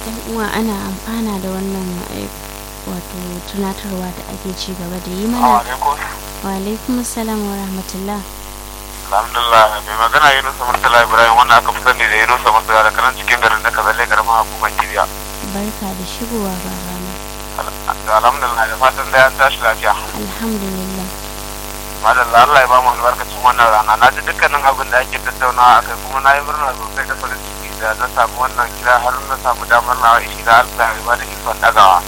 yan uwa ana amfana da wannan eh, wato tunatarwa da ake ci gaba da yi mana alaikum wa alaikum salam wa rahmatullah alhamdulillah mai magana yunusa murtala ibrahim wannan aka fi sani da yunusa murtala da kanan cikin garin da ka zalle karamar hukumar kibiya barka da shigowa babana alhamdulillah da fatan da an tashi lafiya alhamdulillah madalla Allah ya ba mu albarkacin wannan rana na ji dukkanin abin da ake tattaunawa akai kuma na yi murna sosai da farin ciki da na samu wannan kira har na samu damar na ishi da Allah ya ba da ikon dagawa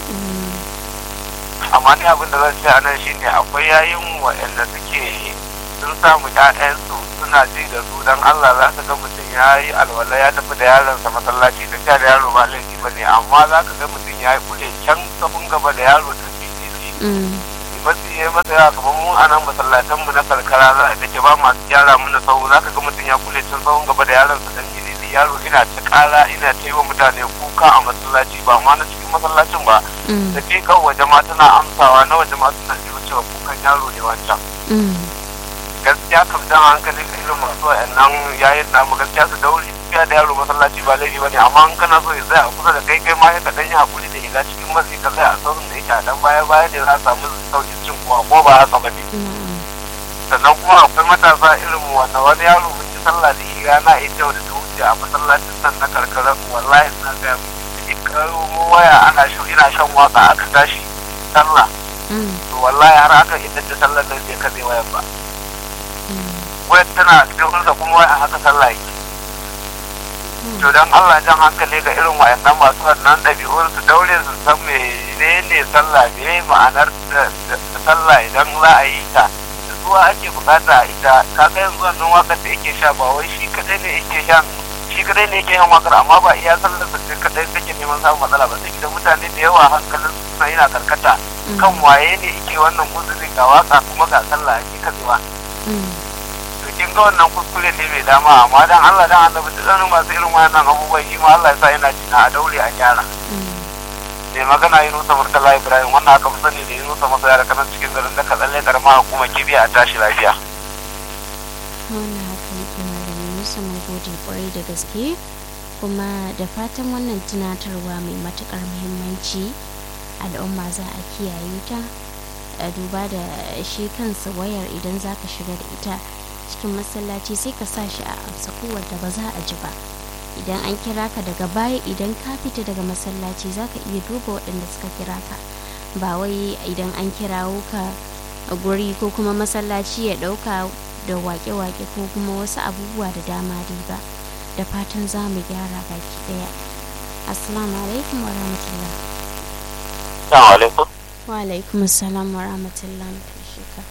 Mm, amma ni abin da zan ce a nan shine akwai yayin waɗanda suke sun samu ƴaƴansu suna ji da su dan Allah za ka ga mutum ya yi alwala ya tafi da yaronsa masallaci da da yaro ba laifi ba ne amma za ka ga mutum ya yi kule can kafin gaba da yaro ta fififi mm, masu yi masa yawa kamar mu a nan masallatan mu na karkara za a ke ba masu gyara mana sau za ka ga mutum ya kule can tsawon gaba da yaronsa dan fififi yaro ina ta kara ina ta yi wa mutane kuka a masallaci ba ma na cikin masallacin ba mm, da ke kan waje ma tana amsawa na waje ma suna jiwa cewa kukan yaro ne wancan mm, gaskiya kam jan hankali ga irin masu wa'annan yayin namu gaskiya su dauri tafiya da yaro masallaci ba laifi ba ne amma in kana so ya tsaya a kusa da kai kai ma ya kaɗan yi hakuri da shiga cikin matsi ka tsaya a saurin da yake a dan baya baya ne za a samu sauƙin cin kuwa ko ba haka ba ne na'am, sannan kuma akwai matasa irin mu wanda wani yaro mun yi sallah da shi rana ita da ta wuce a masallacin nan na karkarar wallahi suna gaya mu in karo mu waya ana shan ina shan waka aka tashi sallah mm, to wallahi har aka idan da sallar nan bai kaɗe wayar ba mm, wayar tana cikin hulsa kuma wai a haka sallah yake to dan Allah jan hankali ga irin wayannan masu wannan ɗabi'un su daure su san menene sallah me ma'anar da da sallah idan za a yi ta da zuwa ake bukata a ita kaga yanzu wannan wakar da yake sha ba wai shi kadai ne yake shan shi kadai ne yake yin wakar amma ba iya sallar sa ce kadai take neman samun matsala ba sai da mutane da yawa hankalin su suna yana karkata mm, kan waye ne yake wannan uzurin ga waka kuma ga sallah ake katsewa mm, to kin ga wannan kuskure ne mai dama amma dan Allah dan annabi da tsanin masu irin wannan abubuwan shi ma Allah ya sa yana jina a daure a gyara mm. mai magana yi nusa murtala ibrahim wannan aka fi sani da yi nusa masa yara kanan cikin garin da ka tsalle karama hukumar kibiya a tashi lafiya wannan haka yake malami musa mun gode kwarai da gaske kuma da fatan wannan tunatarwa mai matukar muhimmanci al'umma za a kiyaye ta a duba da shi kansa wayar idan za ka shiga da ita cikin masallaci sai ka sa shi a sakuwar da ba za a ji ba idan an kira ka daga baya idan ka fita daga masallaci za ka iya duba waɗanda suka kira ka ba wai idan an kirawo ka a guri ko kuma masallaci ya ɗauka da wake-wake ko kuma wasu abubuwa da dama dai ba da fatan za mu gyara baki ɗaya assalamu alaikum wa rahmatullah assalamu alaikum wa alaikum assalam wa rahmatullah shika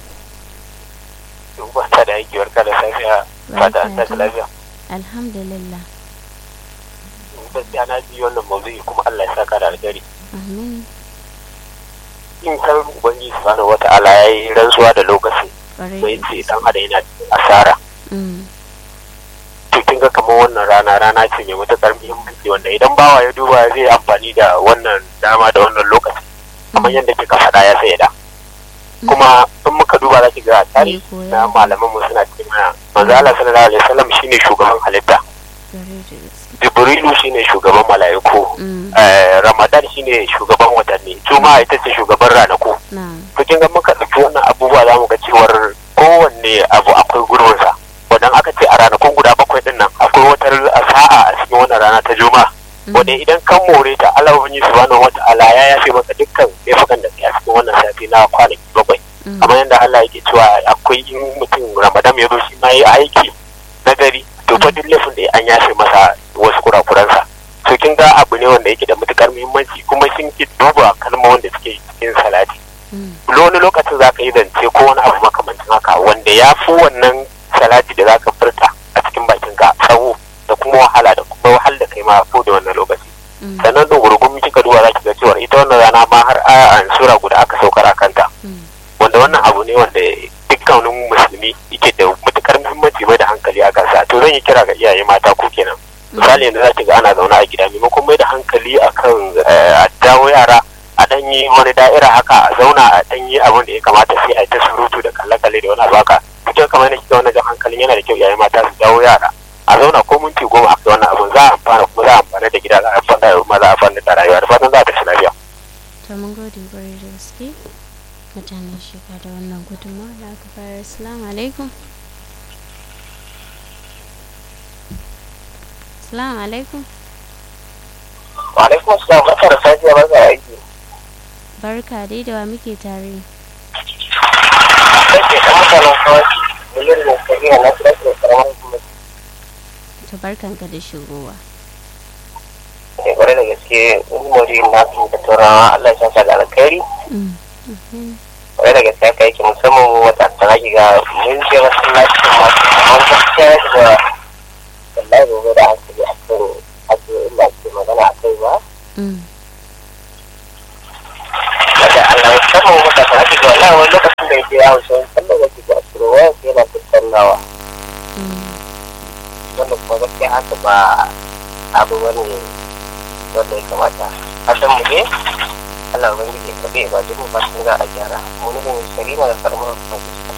ba ta da aiki barka da safiya fata an tashi lafiya alhamdulillah gaskiya na ji wannan mawdu'i kuma Allah ya saka da alheri amin in kan ubangiji subhanahu wata'ala yayi rantsuwa da lokaci ƙwarai sai da ce gaske. dan adam yana cikin asara Mm, to kin ga kamar wannan rana rana ce mai matuƙar muhimmanci wanda idan bawa ya duba zai amfani da wannan dama da wannan lokaci kamar yadda kika faɗa ya sai da kuma in muka duba za ki ga tarihi koya. na malaman mu suna cikin mana manzo Allah sallallahu alaihi wasallam shine shugaban halitta ƙwarai da gaske. Jibrilu shine shugaban mala'iku Mm, eh, Ramadan shine shugaban watanni Juma'a ita ce shugaban ranaku na to kin ga muka ɗauki wannan abubuwa za mu ga cewar kowanne abu akwai gurbinsa wadan aka ce a ranakun guda bakwai din nan akwai wata sa'a a cikin wannan rana ta juma'a wanda idan kan more ta Allah ubangiji subhanahu wata'ala ya yafe maka dukkan laifukan da kai a cikin wannan sati na kwanaki bakwai Mm, kamar yadda Allah yake cewa akwai in mutum Ramadan ya zo shi ma yi aiki na gari to fa duk laifin da an yafe masa wasu kurakuransa to kin ga abu ne wanda yake da matukar muhimmanci kuma sun ki duba kalmomin da suke cikin salati mm, wani lokacin za ka yi zance ko wani abu makamancin haka wanda ya fi wannan salati da za ka furta a cikin bakinka tsawo da kuma wahala da kuma wahal da kai ma ko da wannan lokaci mm, sannan da gurgumi kika duba za ki ga cewa ita wannan rana ma har aya sura guda aka saukar a kanta mm, wanda wannan abu ne wanda dukkanin musulmi yake da matukar muhimmanci mai da hankali a kansa to zan yi kira ga iyaye mata ko kenan misali yanzu za ki ga ana zaune a gida maimakon mai da hankali akan eh, a dawo yara a dan yi wani da'ira haka a zauna a dan yi abin da ya kamata sai a yi ta surutu da kalle-kalle da wani abu haka cikin kamar yadda kika wani jan hankalin yana da kyau iyaye mata su dawo yara a zauna ko minti goma a wannan abun za a amfana kuma za a amfana da gida za a amfana maza a fannin da rayuwa da fatan za ta ci lafiya. to mun gode kwarai da gaske mutanen shiga da wannan gudunmawa da aka fara assalamu alaikum assalamu alaikum Wa alaikum assalam barka da safiya barka da aiki. barka dai da wa muke tare Sai ke ɗan mutanen kawai miliyan da kariya na kira da karamar hukumar to barkanka da shigowa ke kwarai da gaske umari na su da turawa Allah ya sa da alkhairi Mm, mhm, kwarai da gaske aka yake musamman wata tara ga mun je masallacin masu kamar gaskiya da wallahi gobe da hankali a kan ake inda ake magana a kai ba mm, daga Allah musamman wata tara ga wallahi wani lokacin da ya je yawon shi sallar da ke da asirin waya ke yana tattaunawa mm. wanda kuma gaskiya haka ba abu wani wanda ya kamata hasan mu ne Allah ubangiji ka bai ba duk ba sun za a gyara mu ne sarina da karamar